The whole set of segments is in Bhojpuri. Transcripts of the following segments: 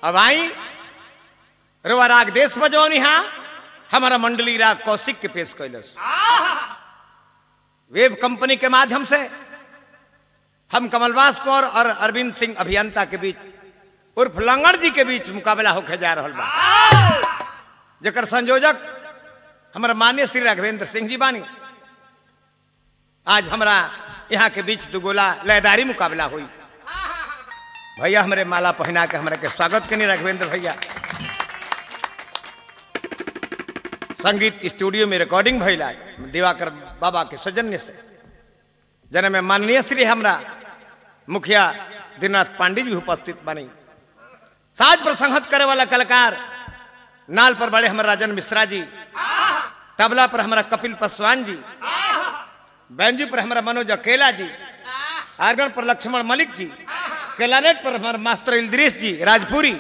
अब आई रुआ राग देश बजौनी हा हमारा मंडली राग कौशिक के पेश कैलस वेब कंपनी के माध्यम से हम कमलवास कौर और अरविंद सिंह अभियंता के बीच उर्फ लंगड़ जी के बीच मुकाबला होके जा रहा बा जकर संयोजक हमारा मान्य श्री राघवेंद्र सिंह जी बानी आज हमरा यहाँ के बीच दुगोला लयदारी मुकाबला हुई भैया हमारे माला पहना के हमरा के स्वागत करनी राघवेंद्र भैया संगीत स्टूडियो में रिकॉर्डिंग भैला दिवाकर बाबा के सौजन्य से जन में माननीय श्री हमरा मुखिया दीनाथ पांडे जी उपस्थित बनी साज पर संहत करे वाला कलाकार नाल पर बड़े हमारे राजन मिश्रा जी तबला पर हमारा कपिल पासवान जी बैंजू पर हमारा मनोज अकेला जी आर्गन पर लक्ष्मण मलिक जी क्लानेट पर हमारा मास्टर इल्द्रीस जी राजपुरी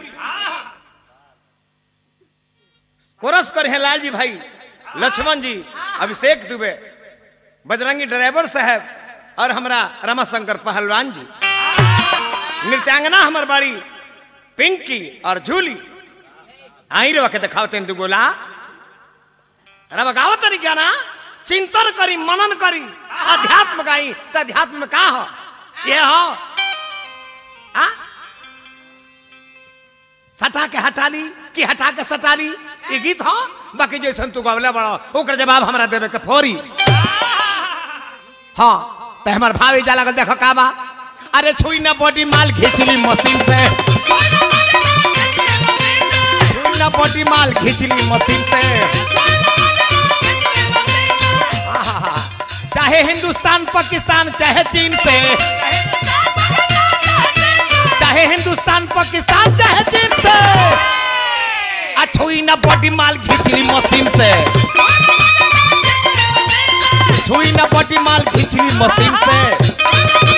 कोरस कर हैं लाल जी भाई लक्ष्मण जी अभिषेक दुबे बजरंगी ड्राइवर साहब और हमारा रमाशंकर पहलवान जी नृत्यांगना हमार बाड़ी पिंकी और झूली आई रे वके दिखाओ तेन दुगोला अरे बगावत तरी क्या ना चिंतन करी मनन करी अध्यात्म गाई तो अध्यात्म में का हो ये हो आ सटा के हटा ली कि हटा के सटा ली ये गीत हो बाकी जैसन तू गवले बड़ो ओकर जवाब हमरा देवे के फौरी हाँ तो हमार भावी जा लगल देखो का बा अरे छुई ना बॉडी माल खींचली मशीन से छुई ना बॉडी माल खींचली मशीन से आहा, चाहे हिंदुस्तान पाकिस्तान चाहे चीन से चाहे हिंदुस्तान पाकिस्तान चाहे चीन से आ छुई ना बॉडी माल खींचली मशीन से छुई ना बॉडी माल खींचली मशीन से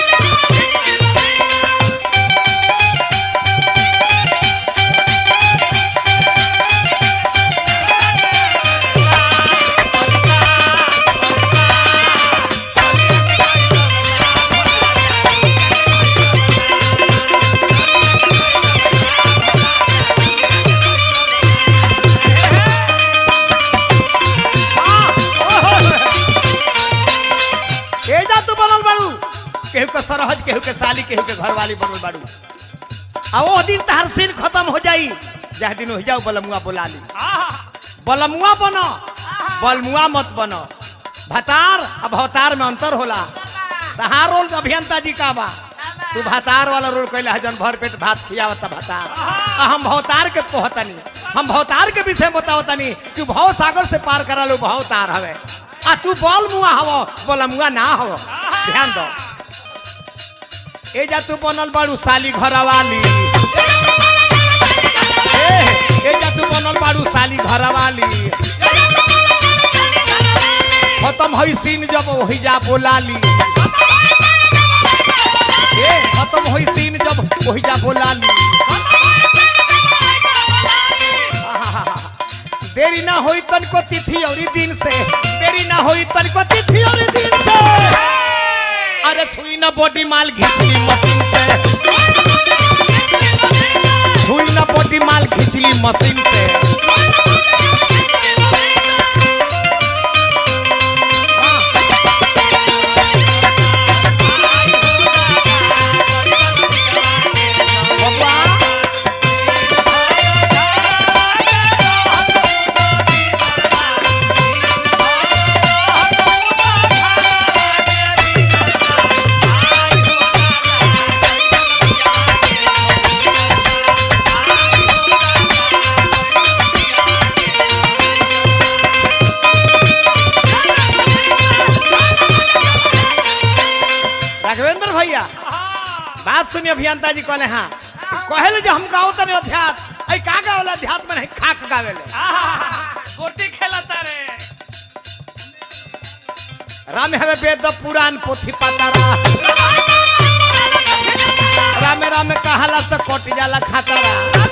ए जा तू बनल बाड़ू केहू के सरहज केहू के साली केहू के घरवाली बनल बाड़ू आ वो दिन तहर सीन खत्म हो जाई जह दिन हो जाओ बलमुआ बोला ली बलमुआ बनो बलमुआ मत बनो भतार अब भवतार में अंतर होला तहार रोल अभियंता जी का बा तू भतार वाला रोल कैला है जन भर पेट भात खियावता भतार आ हम भवतार के पोहतनी हम भवतार के विषय में बतावतनी कि भव सागर से पार करा लो भवतार हवे आ तू बल मुआ हवो बलमुआ ना हवो ध्यान दो ए जा तू बनल बाड़ू साली घरवाली ए ए जा तू बनल बाड़ू साली घरवाली खत्म हई सीन जब वही जा बोलाली ए खत्म होई सीन जब वही जा बोलाली आहाहा। देरी ना होई तनको तिथि और दिन से देरी ना होई तनको तिथि और दिन से अरे छुई ना बॉडी माल घिचली मशीन से छुई ना बॉडी माल घिचली मशीन से बबुआ राघवेंद्र भैया बात सुनिए अभियंता जी कहले हाँ कहले जो हम गाओ तने अध्यात्म ऐ का गावला अध्यात्म नहीं खाक गावेले गोटी खेलता रे राम हवे वेद पुराण पोथी पातारा राम राम कहला से कट जाला खातारा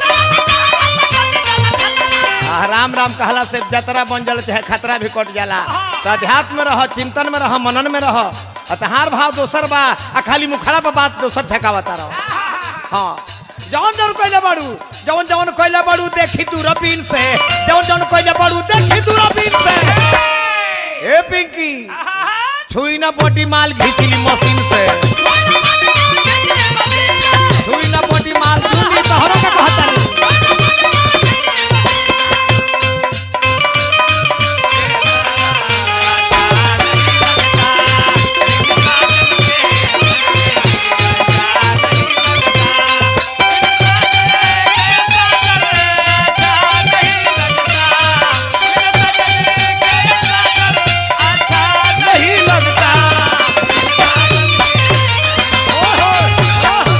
आ, राम राम कहला से जतरा बन जाला चाहे खतरा भी कट जाला तो अध्यात्म में रह चिंतन में रह मनन में रह अतहार भाव दोसर बा आ खाली मुखड़ा पर बात दोसर ठेकावता रहो हाँ जवन जवन कोइले बाड़ू जवन जवन कोइले बाड़ू देखी दूरबीन से जवन जवन कोइले बाड़ू देखी दूरबीन से ए पिंकी छुई ना बोटी माल घिचली मशीन से छुई ना बोटी माल जूली तोहरो के कहता नहीं नहीं लगता ओहो, ओहो।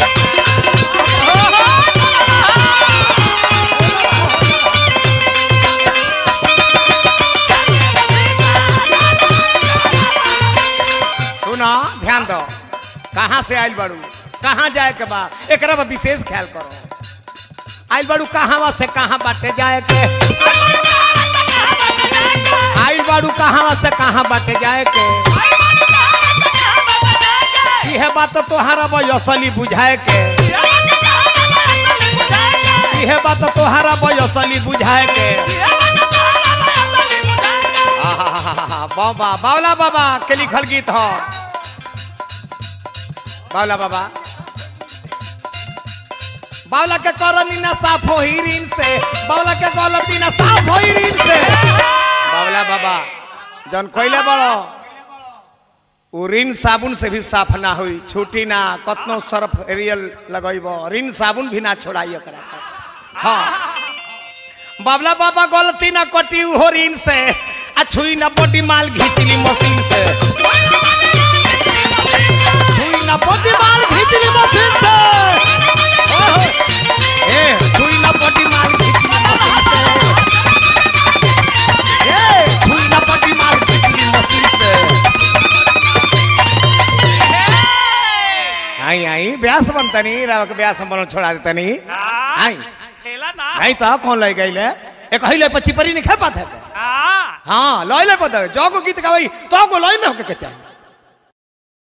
सुना ध्यान दो कहाँ से आयल बाड़ू कहाँ जाए के बा एकरा पर विशेष ख्याल करो आयल बाड़ू कहाँ से कहाँ बाटे जाए के आयल बाड़ू कहाँ से कहाँ बाटे जाए के यह बात तो तोहरा बयसली बुझाए के यह बात तो तोहरा बयसली बुझाए के आहाहाहा, बाबा बावला बाबा के लिखल गीत ह बावला बाबा बावला के करनी ना साफ हो हीरिन से बावला के गलती ना साफ हो हीरिन से बावला बाबा जन कोइले बड़ो उ रिन साबुन से भी साफ ना हुई छूटी ना कतनो सर्फ एरियल लगैब रिन साबुन भी ना छोड़ाई एकरा पर हाँ बाबला बाबा गलती ना कटी हो रिन से आ छुई ना बॉडी माल घिचली मशीन से छुई ना बॉडी माल घिचली मशीन से ओहो। ए छुई ना बॉडी माल घिचली मशीन से ए छुई ना बॉडी माल घिचली मशीन से आई आई ब्यास बनतनी राव के ब्यास बनल छोड़ा देतनी आई खेला ना नहीं तो कौन ले गई ले एक हिले पच्ची परी नहीं खा पाते हाँ हाँ लॉय ले पता है जो को गीत गावई तो को लॉय में होके के चाहिए